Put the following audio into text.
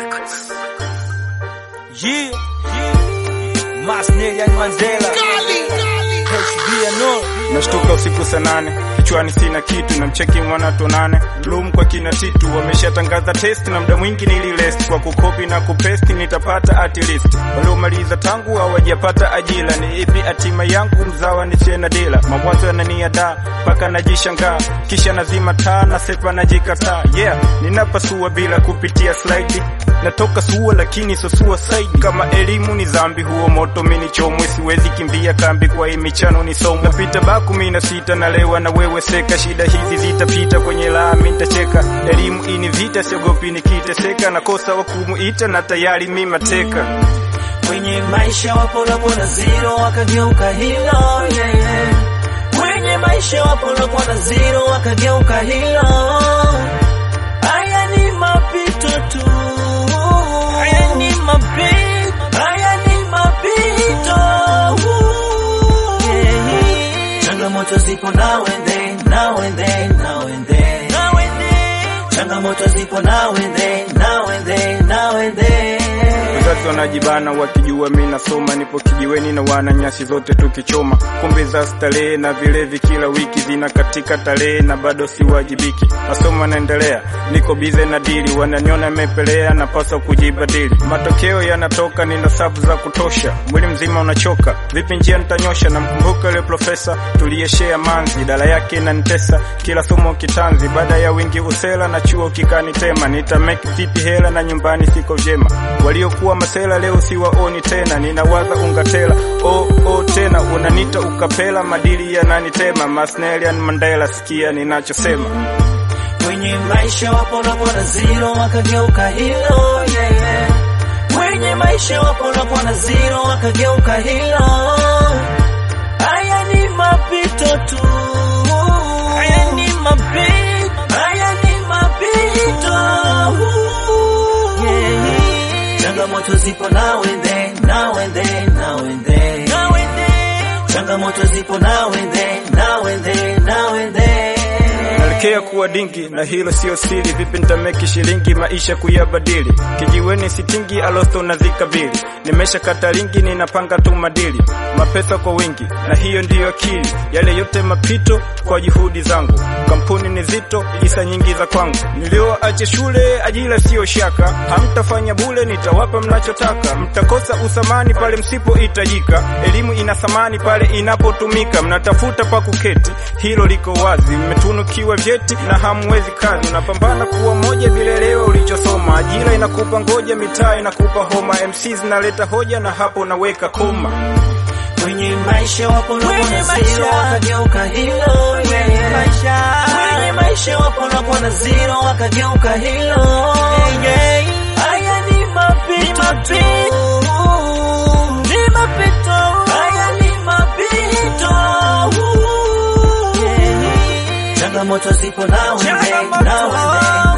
Yeah, yeah. Masnelian Mandela. HBNO. Nashtuka usiku saa nane, kichwani sina kitu, na mcheki mwana tonane Bloom kwa kina titu, wameshatangaza test na muda mwingi nililest kwa kukopi na kupesti, nitapata at least. Waliomaliza tangu hawajapata ajira, ni ipi hatima yangu? Mzawa ni chena dela, mawazo yananiada mpaka najishangaa, kisha nazima taa na sepa najikataa. Yeah, ninapasua bila kupitia slide natoka sua lakini so suicide. Kama elimu ni dhambi, huo moto mini chomwe, siwezi kimbia kambi kwa hii michano ni somo. Napita ba kumi na sita nalewa na wewe seka, shida hizi zitapita kwenye lami nitacheka. Elimu ini vita, siogopi nikiteseka, nakosa wa kumuita na tayari mi mateka. Kwenye maisha wapo na kuona zero wakageuka hilo yeah, yeah. Kwenye maisha wapo na kuona zero wakageuka hilo. Haya ni mapito tu, haya ni mapito, haya ni mapito. Yeah. Changamoto zipo now and then, now and then, now and then, now and then. Changamoto zipo now and then, now and then, now and then. Wazazi wanajibana wakijua mi nasoma, nipo kijiweni na wana nyasi zote tukichoma, kumbe za starehe na vilevi kila wiki zina katika tarehe na bado siwajibiki. Masomo yanaendelea, niko bize na dili, wananiona mepelea, napaswa kujibadili. Matokeo yanatoka, nina sabu za kutosha, mwili mzima unachoka, vipi njia nitanyosha? Namkumbuka yule profesa tuliyeshea manzi, dala yake inanitesa, kila somo kitanzi, baada ya wingi usela na chuo kikanitema, nitameki vipi hela na nyumbani siko vyema, waliokuwa masela leo siwaoni tena, ninawaza ungatela oh, oh, tena unanita ukapela, madili yananitema, Masnelian Mandela, sikia ninachosema. Kwenye maisha wapo na kuona zero wakageuka hilo yeah, yeah. Kwenye maisha wapo na kuona zero wakageuka hilo. Haya ni mapito tu, haya ni mapito, haya ni mapito. Yeah. Changamoto zipo now and then, now and then, now and then, now and then. Changamoto zipo now and then, now and then, now and then. Naelekea kuwa dingi na hilo sio siri, vipi nitameki shilingi maisha kuyabadili, kijiweni sitingi alosto na zikabili, nimesha kata lingi ninapanga tu madili, mapesa kwa wingi na hiyo ndiyo akili, yale yote mapito kwa juhudi zangu, kampuni ni zito, isa nyingi za kwangu, nilioacha shule ajira siyo shaka, hamtafanya bule, nitawapa mnachotaka, mtakosa usamani pale msipohitajika, elimu ina thamani pale inapotumika, mnatafuta pa kuketi, hilo liko wazi, mmetunukiwa vyeti na hamwezi kazi, unapambana kuwa moja vile leo ulichosoma, ajira inakupa ngoja, mitaa inakupa homa, MC zinaleta hoja na hapo naweka koma. Kwenye maisha wapo na kuona zero wakageuka hilo yeah, yeah. Kwenye maisha wapo na kuona zero wakageuka hilo yeah. Haya ni mapito tu, ni mapito, haya ni mapito yeah. Changamoto zipo now and then, now and then